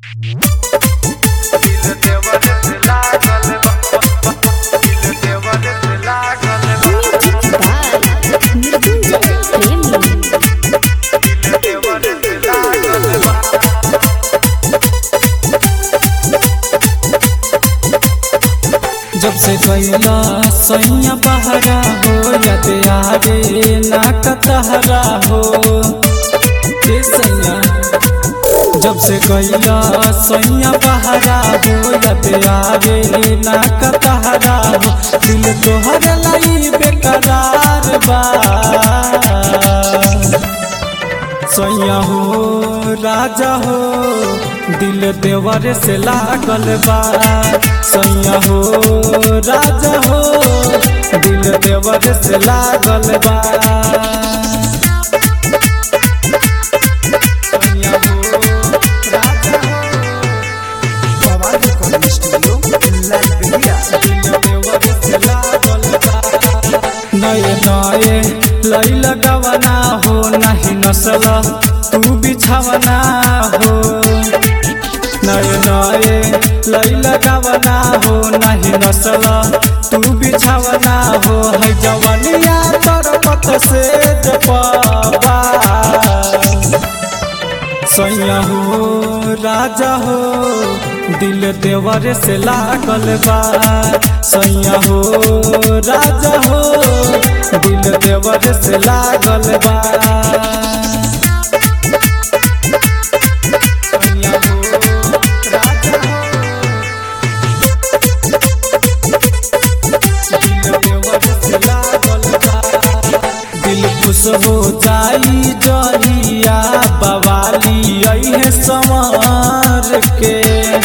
दिल देवर से लागल बा दिल देवर से लागल बा Music by Mridunjay Premi. दिल देवर से लागल बा जब से गैला सैया बहरा हो याद आवे ना कतहरा हो हे सैया जब से गैला सैया बहरा हो याद आवे ना कतहरा हो दिल तोहर लाई बेकरार बा सैया हो राजा हो दिल देवर से लागल बा सैया हो राजा हो दिल देवर से लागल बा सैया हो, राजा हो, आवाज रिकॉर्डिंग स्टूडियो लालबेलिया दिल देवर से लागल बा। नए नए लई लगवना हो नहीं नसल तू बिछवना हो नए नए लई लगवना हो नहीं नसल तू बिछवना हो है जवनिया तरपत से जपबा सैया हो राजा हो दिल देवर से लागल बा सैया हो राजा हो दिल देवर से लागल बा सैया हो, राजा हो, दिल देवर से लागल बा। दिल खुश हो जाई जरिया बवाली अहे समर के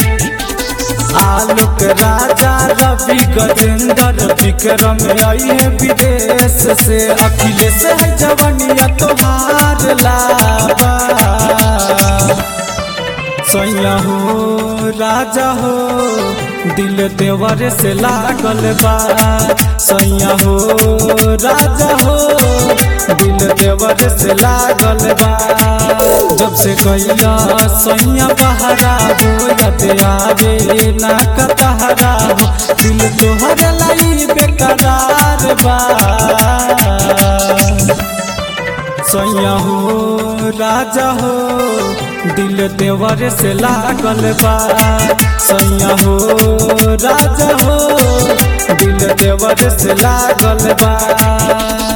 आलोक राजा रवि गजेंद्र विक्रम अहे विदेश से अखिलेश है जवनिया तोहार लाबा सैया हो राजा हो दिल देवर से लागल बा सैया हो राजा हो दिल देवर से लागल बा जब से गैया सैया बहरा हो याद आवे ना कतहरा हो दिल तोहर लाई बेकरार बा सैया हो राजा हो दिल देवर से लागल बा सैया हो राजा हो दिल देवर से लागल बा